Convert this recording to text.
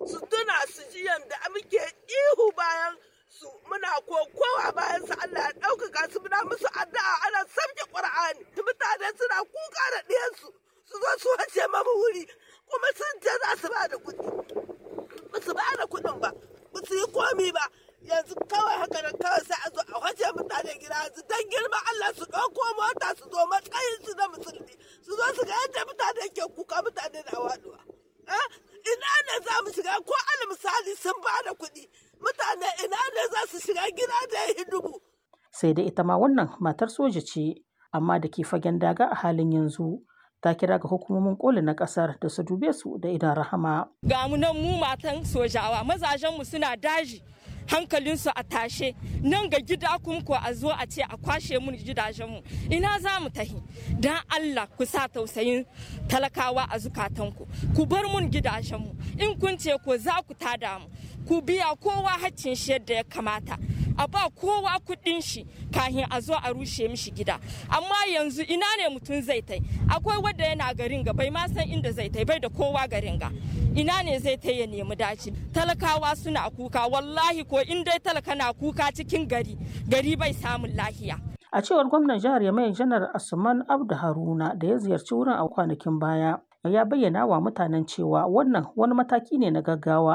su tuna su ji yadda muke ihu bayan su muna kokowa bayan su Allah ya ɗaukaka su muna musu addu'a ana sabke Qur'ani mutane suna kuka da ɗiyansu su zo su wace mamu wuri kuma sun ce za su ba da kuɗi ba su ba da kuɗin ba ba su yi komi ba yanzu kawai haka nan kawai sai a zo a wace mutane gida yanzu dan girma Allah su ɗauko mota su zo matsayin su na musulmi su zo su ga yadda mutane ke kuka mutane na waɗuwa ina ne za mu shiga ko al misali sun ba da kuɗi mutane ina ne za su shiga gida da ya dubu. Sai da ita ma wannan matar soja ce amma da ke fagen daga a halin yanzu ta kira ga hukumomin koli na kasar da su dube su da idan rahama. Ga mu nan mu matan sojawa mazajenmu suna daji hankalinsu a tashe nan ga gida kuma ko a zo a ce a kwashe mun gidajenmu ina za mu tahi dan Allah ku sa tausayin talakawa a zukatanku ku bar mun gidajenmu in kun ce ko za ku tada mu ku biya kowa haccin shi yadda ya kamata a ba kowa kuɗin shi kahin a zo a rushe mishi gida amma yanzu ina ne mutum zai tai akwai wanda yana garin ga bai ma san inda zai tai bai da kowa garin ga ina ne zai tai ya nemi daci talakawa suna kuka wallahi ko in dai talaka na kuka cikin gari gari bai samun lahiya a cewar gwamnan jihar yamai janar asuman abdu haruna da ya ziyarci wurin a kwanakin baya ya bayyana wa mutanen cewa wannan wani mataki ne na gaggawa